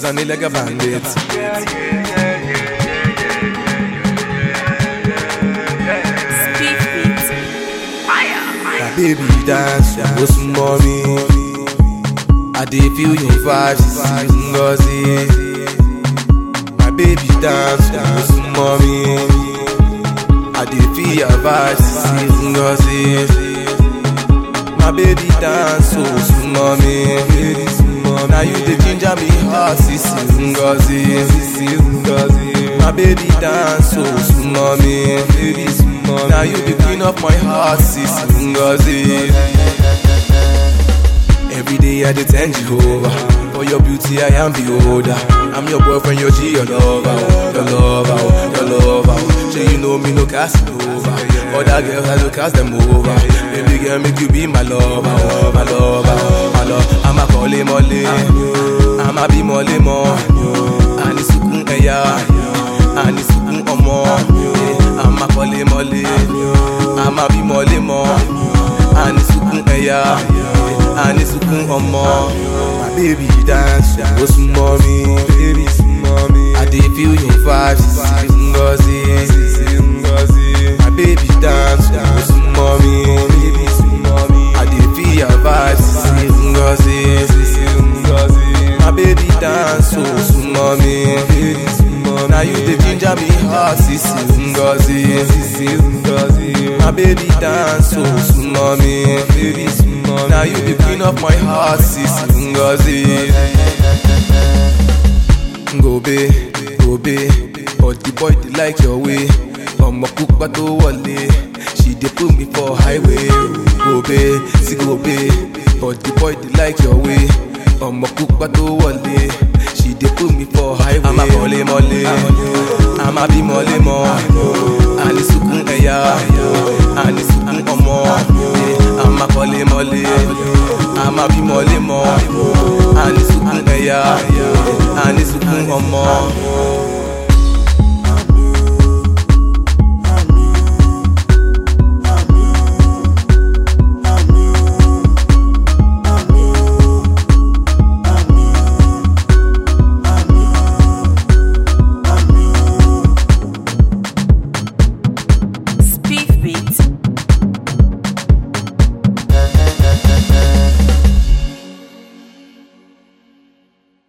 Zani like a bandit. Speak beat. Fire. My baby dance, go some mommy. I dey feel your vibes, Ngozi. My baby dance, go some mommy. I dey feel your vibes, Ngozi. My baby dance, oh some mommy. Now you the ginger me heart, sissy Ngozi. My baby dance, oh some mommy. Now you the queen of my heart, sissy Ngozi. Every day I dey thank Jehovah For your beauty I am beholder I'm your boyfriend, your G, your lover oh, Your lover, oh, your lover oh. Say you know me, no cast it over Other girls I don't cast them over Baby girl, make you be my lover oh, My lover, oh, my love I'm a kọ́lé mọ́lé I'm a bí mọ́lé mọ́ Àní sùkún ẹ̀yà Àní sùkún ọmọ I'm a kọ́lé mọ́lé I'm a bí mọ́lé mọ́ Àní sùkún ẹ̀yà Àní sùkún ọmọ. My baby dance, ó súnmọ́ mi. Baby súnmọ́ mi. I dey feel your vibes, Sisi Ngozi. My baby dance, ó súnmọ́ mi. Baby súnmọ́ mi. I dey feel your vibes, Sisi Ngozi. My baby dance, ó súnmọ́ mi. Baby súnmọ́ mi. Now you dey ginger me heart, Sisi Ngozi. My baby dance, ó súnmọ́ mi. Baby súnmọ́ mi. Now you the queen of my heart, Sisi Ngozi. Gobe, gobe, but the boy dey like your way. Ọmọ pupa tó wọlé, she dey put me for highway. Gobe, sí gobe, but the boy dey like your way. Ọmọ pupa tó wọlé, she dey put me for highway. Àmà mọ̀lé mọ̀lé, àmà bí mọ̀lé mọ̀, àní sùkún ẹ̀yà, àní sùkún ọmọ. Àmà kọ́lé mọ́lé, àmà bí mọ́lé mọ́, àní sùkún ẹ̀yà, àní sùkún ọmọ.